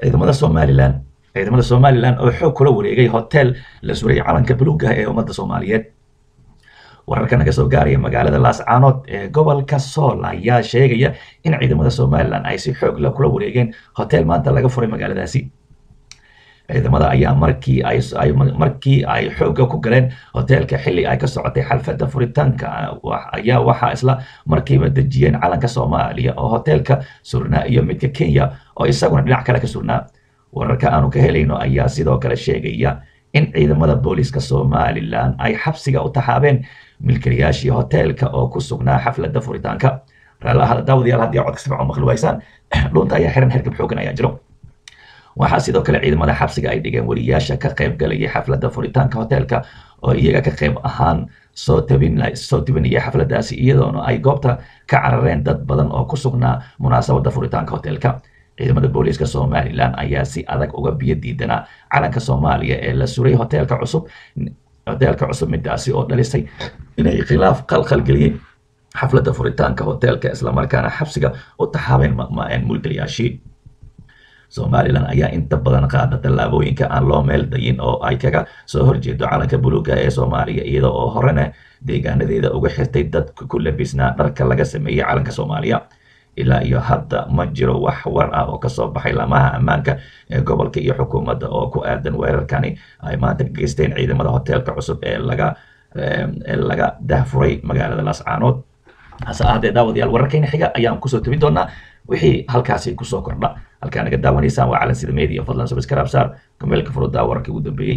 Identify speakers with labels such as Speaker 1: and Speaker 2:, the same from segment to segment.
Speaker 1: ciidamada somalilan ciidamada somalilan oo xoog kula wareegay hotel la suray calanka buluuga ee ummadda soomaaliyeed wararka naga soo gaaraya magaalada laascaanood ee gobolka sool ayaa sheegaya in ciidamada somalilan ay si xoog la kula wareegeen hotel maanta laga furay magaaladaasi ciidamada ayaa markii ay markii ay xoogga ku galeen hoteelka xilli ay ka socotay xalfadda furitaanka ayaa waxaa isla markiiba dejiyeen calanka soomaaliya oo hoteelka surnaa iyo midka kenya oo isaguna dhinac kale ka surnaa wararka aanu ka helayno ayaa sidoo kale sheegaya in ciidamada booliiska somalilan ay xabsiga u taxaabeen milkilayaashii hoteelka oo ku sugnaa xafladda furitaanka raallahada daawadayaal haddii codka si fiican maqli waysaan dhuunta ayaa xiran hergab xoogan ayaa jiro waxaa sidoo kale ciidamada xabsiga ay dhigeen wariyaasha ka qayb galayay xafladda furitaanka hoteelka oo iyaga ka qayb ahaan soo tabin soo tabinayay xafladdaasi iyadoona ay goobta ka carareen dad badan oo ku sugnaa munaasabadda furitaanka hoteelka ciidamada booliiska somalilan ayaa si adag uga biyo diidanaa calanka soomaaliya ee la suray hoteelka cusub hoteelka cusub midaasi oo dhalisay inay khilaaf qalqalgeliyey xafladda furitaanka hoteelka islamarkaana xabsiga u taxaabeen mulkilayaashii somalilan ayaa inta badan qaada tallaabooyinka aan loo meel dayin oo ay kaga soo horjeedo calanka buluuga ee soomaaliya iyada oo horena deegaanadeeda uga xirtay dadka ku labisnaa dharka laga sameeyey calanka soomaaliya ilaa iyo hadda ma jiro wax war ah oo kasoo baxay lamaha ammaanka ee gobolka iyo xukuumadda oo ku aadan weerarkani ay maanta ka geysteen ciidamada hoteelka cusub ee laga ee laga dahfuray magaalada laascaanood hase ahaatee daawadayaal wararkayna xiga ayaan kusoo tebin doonaa wixii halkaasi kusoo kordha halkaa naga daawanaysaan waa calan sida media fadlan subscribe saar kameelka furudaa wararkii ugu dambeeyey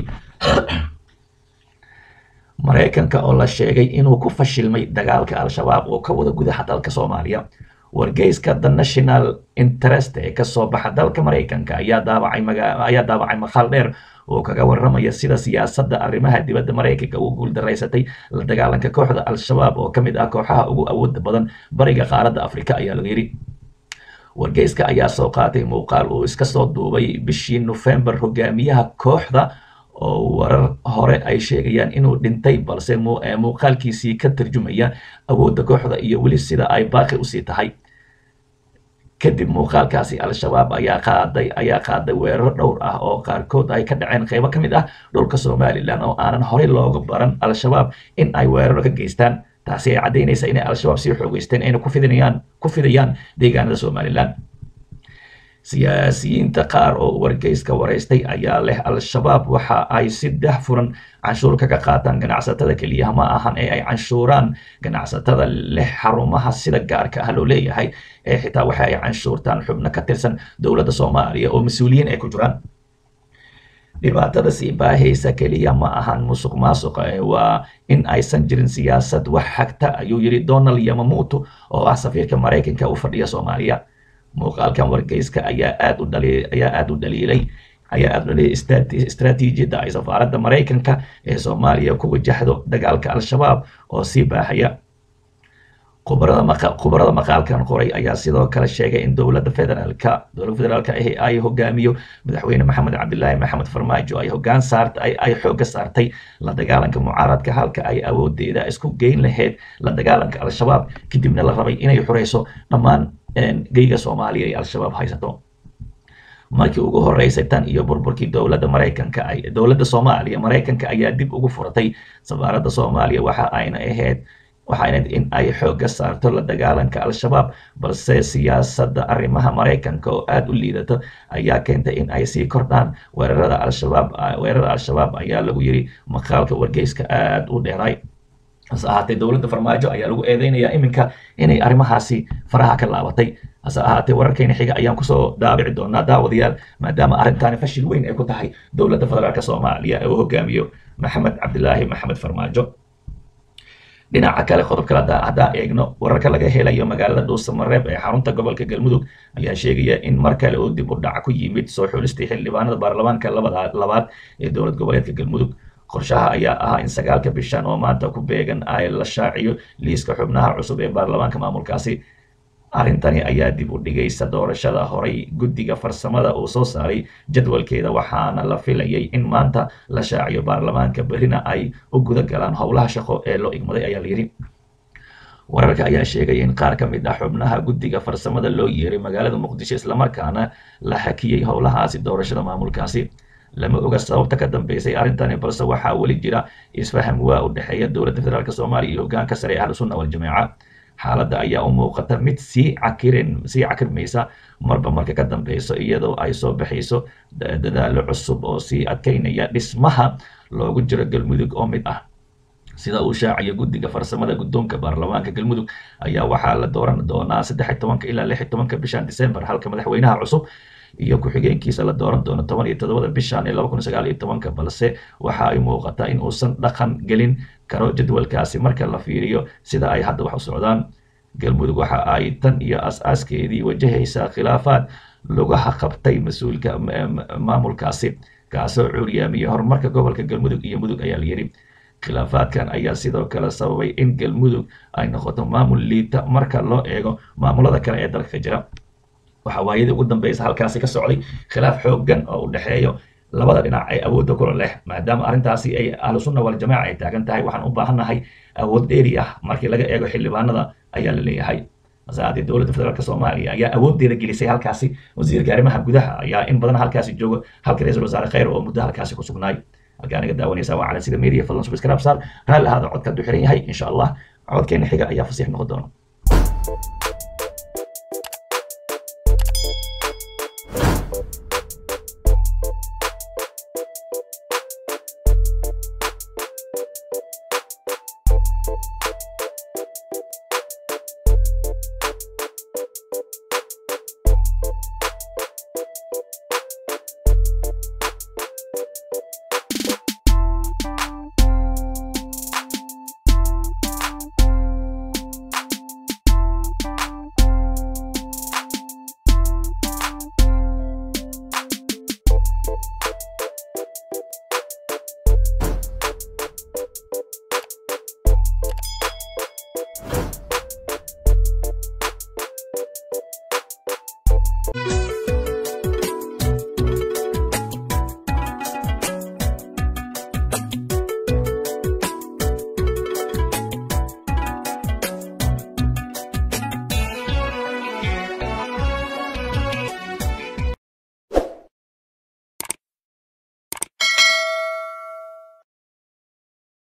Speaker 1: maraykanka oo la sheegay inuu ku fashilmay dagaalka al-shabaab oo ka wada gudaha dalka soomaaliya wargeyska the national interest ee kasoo baxa dalka maraykanka ayaa daabacay ayaa daabacay maqaal dheer oo kaga waramaya sida siyaasadda arrimaha dibadda maraykanka uu guuldaraysatay la dagaalanka kooxda al-shabaab oo ka mid ah kooxaha ugu awooda badan bariga qaaradda afrika ayaa laga yidhi wargeyska ayaa soo qaatay muuqaal uu iska soo duubay bishii nofembar hogaamiyaha kooxda oo warar hore ay sheegayaan inuu dhintay balse muuqaalkiisii ka tarjumaya awoodda kooxda iyo weli sida ay baaqi usii tahay kadib muuqaalkaasi al-shabaab ayaa qaaday ayaa qaaday weeraro dhowr ah oo qaarkood ay ka dhaceen qeybo ka mid ah dhulka somalilan oo aanan horey looga baran al-shabaab in ay weeraro ka geystaan taasi ay caddaynaysa inay al-shabaab sii xoogeysteen ayna ku fidinayaan ku fidayaan deegaanada somalilan siyaasiyiinta qaar oo wargeyska waraystay ayaa leh al-shabaab waxa ay si dahfuran canshuur kaga qaataan ganacsatada keliya ma ahan ee ay canshuuraan ganacsatada leh xarumaha sida gaarka ah loo leeyahay ee xitaa waxa ay canshuurtaan xubno ka tirsan dowladda soomaaliya oo mas-uuliyiin ay ku jiraan dhibaatada sii baahaysa keliya ma ahan musuq maasuqa ee waa in aysan jirin siyaasad wax xagta ayuu yidhi donald yamamuuto oo ah safiirka maraykanka u fadhiya soomaaliya muuqaalkan wargeyska ayaa aad u dhali ayaa aad u dhaliilay ayaa aad u dhaliilay istaraatiijiyadda ay safaaradda maraykanka ee soomaaliya ku wajahdo dagaalka al-shabaab oo sii baaxaya khubarada maqa khubarada maqaalkan qoray ayaa sidoo kale sheegay in dowladda federaalka dowladda federaalka ahi ay hogaamiyo madaxweyne maxamed cabdilaahi maxamed farmaajo ay hoggaan saarta ay ay xoogga saartay la dagaalanka mucaaradka halka ay awoodeeda isku geyn lahayd la dagaalanka al-shabaab kadibna la rabay inay xurayso dhammaan geyga soomaaliya ee al-shabaab haysato markii ugu horeysay tan iyo burburkii dowladda maraykanka ay dowladda soomaaliya maraykanka ayaa dib ugu furatay safaaradda soomaaliya waxa ayna ahayd waxayna in ay xoogga saarto la dagaalanka al-shabaab balse siyaasadda arrimaha maraykanka oo aada u liidato ayaa keentay in ay sii kordhaan weerarada al-shabaab weerarada al-shabaab ayaa lagu yiri maqaalka wargeyska aada u dheeray hase ahaatee dowladda farmaajo ayaa lagu eedeynayaa iminka inay arrimahaasi faraha ka laabatay hase ahaatee wararkayna xiga ayaan kusoo daabici doonaa daawadayaal maadaama arrintaani fashil weyn ay ku tahay dowladda federaalk soomaaliya ee uu hogaamiyo maxamed cabdilaahi maxamed farmaajo dhinaca kale qodob kale haddaan eegno wararka laga helayo magaalada dhuusamareeb ee xarunta gobolka galmudug ayaa sheegaya in mar kale uu dib u dhac ku yimid soo xulistii xildhibaanada baarlamaanka labaad ee dowlad goboleedka galmudug qorshaha ayaa ahaa in sagaalka bishan oo maanta ku beegan ay la shaaciyo liiska xubnaha cusub ee baarlamaanka maamulkaasi arrintani ayaa dib u dhigaysa doorashada horay guddiga farsamada uu soo saaray jadwalkeeda waxaana la filayay in maanta la shaaciyo baarlamaanka berrina ay u guda galaan howlaha shaqo ee loo igmaday ayaa layidhi wararka ayaa sheegaya in qaar ka mid ah xubnaha guddiga farsamada loo yeeray magaalada muqdisho islamarkaana la hakiyey howlahaasi doorashada maamulkaasi lama oga sababta ka dambeysay arrintani balse waxaa weli jira isfaham waa u dhexeeya dowladda federaalk soomaaliya iyo hogaanka sare ee ahlu sunna waljamaaca xaaladda ayaa u muuqata mid sii cakirin sii cakirmaysa marba marka ka dambeyso iyadoo ay soo baxayso dadaalo cusub oo sii adkeynaya dhismaha loogu jiro galmudug oo mid ah sida uu shaaciyo guddiga farsamada guddoonka baarlamaanka galmudug ayaa waxaa la dooran doonaa saddex iyo tobanka ilaa lix iyo tobanka bishan december halka madaxweynaha cusub iyo ku-xigeenkiisa la dooran doono toban iyo toddobada bishan ee laba kun sagaal iyo tobanka balse waxa ay muuqataa in uusan dhaqan gelin karo jadwalkaasi marka la fiiriyo sida ay hadda wax u socdaan galmudug waxa ay tan iyo as-aaskeedii wajahaysaa khilaafaad lugaha qabtay mas-uulka maamulkaasi kaasoo cuuryaamiyey horumarka gobolka galmudug iyo mudug ayaa la yidhi khilaafaadkan ayaa sidoo kale sababay in galmudug ay noqoto maamul liita marka loo eego maamulada kale ee dalka ka jira waxaa waayadii ugu dambeysa halkaasi ka socday khilaaf xooggan oo u dhexeeyo labada dhinac ee awoodda kula leh maadaama arrintaasi ay ahlu sunna waljamaaca ay taagan tahay waxaan u baahannahay awood dheeri ah markii laga eego xildhibaanada ayaa la leeyahay masaadii dowladda federaalk soomaaliya ayaa awooddeeda gelisay halkaasi wasiirka arrimaha gudaha ayaa in badan halkaasi joogo halka ra-iisul wasaare khayr oo muddo halkaasi ku sugnaay halkaa naga daawanaysa waa calansiga media fadlan subscribe saar raalli ahaada codka du xiran yahay insha allah codkeena xiga ayaa fasiix noqon doona